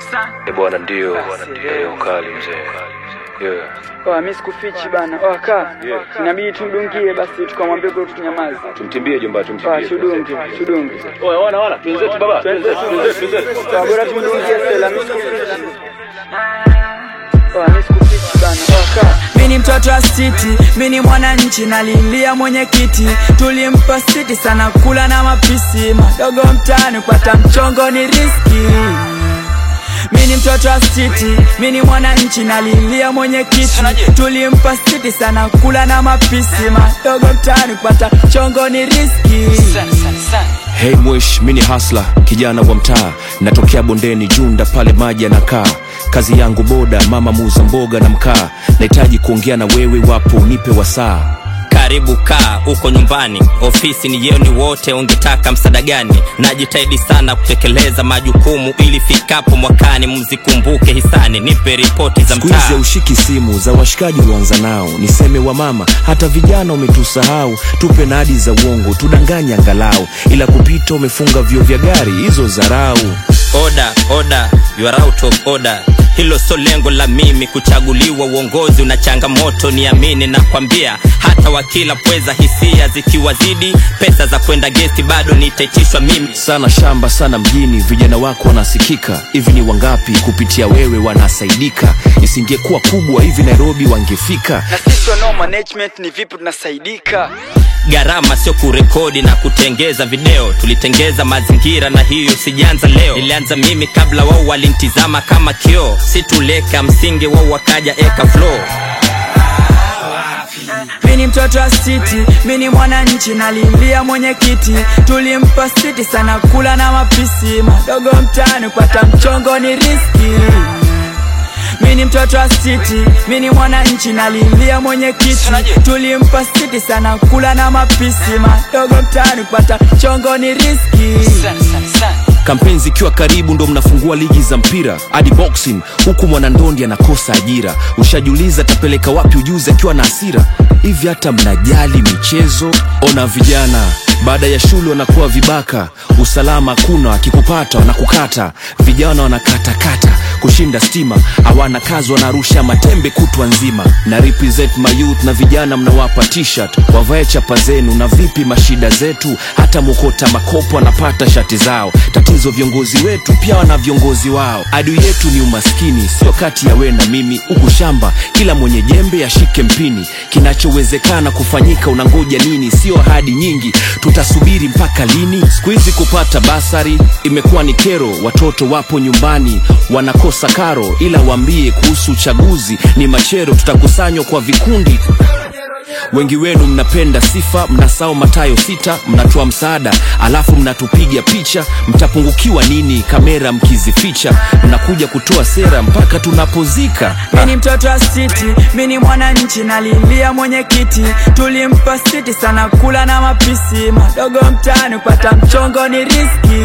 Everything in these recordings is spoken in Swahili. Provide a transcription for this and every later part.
Eh bwana, ndio Eh, ukali mzee. Yeah. Oh, mimi sikufichi bana. Oh, kaa. Yeah. Inabidi tumdungie basi tukamwambia kwa tunyamaze. Tumtimbie jomba, Ah, tumtimbie. tudunge, tudunge. Oya, wana wana, twenzetu baba. Twenzetu, twenzetu, twenzetu. Ah, bora tumdungie Stella, mimi sikufichi. Oh, mimi sikufichi bana. Oh, kaa. Mi ni mtoto wa city, mi ni mwananchi, nalilia mwenyekiti. Tulimpa siti sana, kula na mapisi, madogo mtaani, kupata mchongo ni riski. Mi ni mtoto wa city, mi ni mwananchi, nalilia mwenyekiti. Tulimpa siti sana, kula na mapisi, madogo mtaani, kupata mchongo ni riski. Hey mwish, mini hasla kijana wa mtaa, natokea bondeni Junda pale maji yanakaa. Kazi yangu boda, mama muuza mboga na mkaa. Nahitaji kuongea na wewe, wapo unipe wasaa. karibu kaa uko nyumbani ofisi ni yenu wote ungetaka msaada gani najitahidi sana kutekeleza majukumu ili fikapo mwakani mzikumbuke hisani nipe ripoti za Siku hizi mtaa ushiki simu za washikaji ulioanza nao, niseme wa mama, hata vijana umetusahau. Tupe na hadi za uongo, tudanganye angalau, ila kupita umefunga vyo vya gari, hizo zarau. oda oda you are out of order hilo so lengo la mimi kuchaguliwa uongozi una changamoto niamini na kwambia hata wakila pweza hisia zikiwazidi pesa za kwenda gesti bado nitaitishwa mimi sana shamba sana mjini, vijana wako wanasikika. Hivi ni wangapi kupitia wewe wanasaidika? Isingekuwa kubwa hivi Nairobi wangefika. Na sisi wanao management ni vipi tunasaidika? gharama sio kurekodi na kutengeza video tulitengeza mazingira na hiyo sijaanza leo nilianza mimi kabla wao walinitizama kama kioo situleka msingi wao wakaja eka flow Mi ni mtoto wa city, mi ni mwananchi, nalilia mwenyekiti. Tulimpa siti sana, kula na mapisi, madogo mtaani, kupata mchongo ni riski. Mi ni mtoto wa city, mi ni mwananchi, nalilia mwenyekiti. Tulimpa siti sana, kula na mapisi, madogo mtaani, kupata mchongo ni riski. kampeni zikiwa karibu ndo mnafungua ligi za mpira hadi boxing huku mwanandondi anakosa ajira ushajiuliza tapeleka wapi ujuzi akiwa na hasira hivi hata mnajali michezo ona vijana baada ya shule wanakuwa vibaka usalama hakuna akikupata wanakukata vijana wanakatakata kushinda stima hawana kazi wanarusha matembe kutwa nzima na represent my youth na vijana mnawapa t-shirt wavae chapa zenu na vipi mashida zetu hata mokota makopo wanapata shati zao tatizo viongozi wetu pia wana viongozi wao adui yetu ni umaskini sio kati ya we na mimi huku shamba kila mwenye jembe ashike mpini kinachowezekana kufanyika unangoja nini sio ahadi nyingi tutasubiri mpaka lini siku hizi kupata basari imekuwa ni kero watoto wapo nyumbani wanakosa karo ila waambie kuhusu uchaguzi ni machero tutakusanywa kwa vikundi wengi wenu mnapenda sifa mnasao matayo sita mnatoa msaada alafu mnatupiga picha mtapungukiwa nini kamera mkizificha mnakuja kutoa sera mpaka tunapozika Mi ni mtoto wa city, mi ni mwananchi, nalilia mwenyekiti. Tulimpa siti sana, kula na mapisi, madogo mtaani, kupata mchongo ni riski.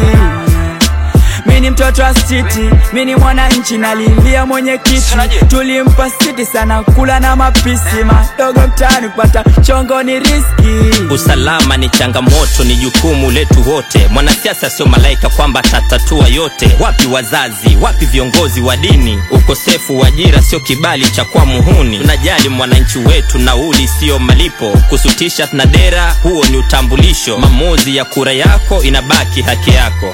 Mi ni mtoto wa city, mi ni mwananchi, nalilia mwenyekiti. Tulimpa siti sana, kula na mapisi, madogo mtaani, kupata mchongo ni riski. usalama ni changamoto ni jukumu letu wote mwanasiasa sio malaika kwamba atatatua yote wapi wazazi wapi viongozi wa dini ukosefu wa ajira sio kibali cha kwa muhuni tunajali mwananchi wetu nauli siyo malipo kusutisha na dera huo ni utambulisho maamuzi ya kura yako inabaki haki yako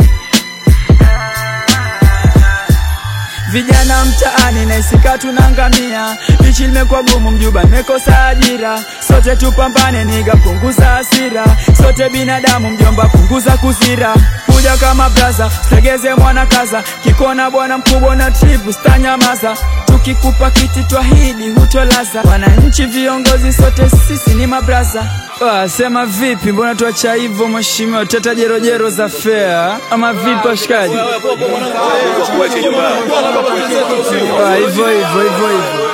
Vijana mtaani naisika tunangamia, bichi limekuwa gumu, mjuba nimekosa ajira. Sote tupambane, niga punguza hasira, sote binadamu, mjomba punguza kusira. Kuja kama braza, segeze mwana kaza, kikona bwana mkubwa na tribu stanyamaza. Tukikupa kiti twahidi hutolaza, wananchi viongozi, sote sisi ni mabraza. Ah, sema vipi, mbona tuacha hivyo mheshimiwa, teta jerojero za fea ama vipi washikaji? Tuache jomba. Ah, hivyo hivyo hivyo hivyo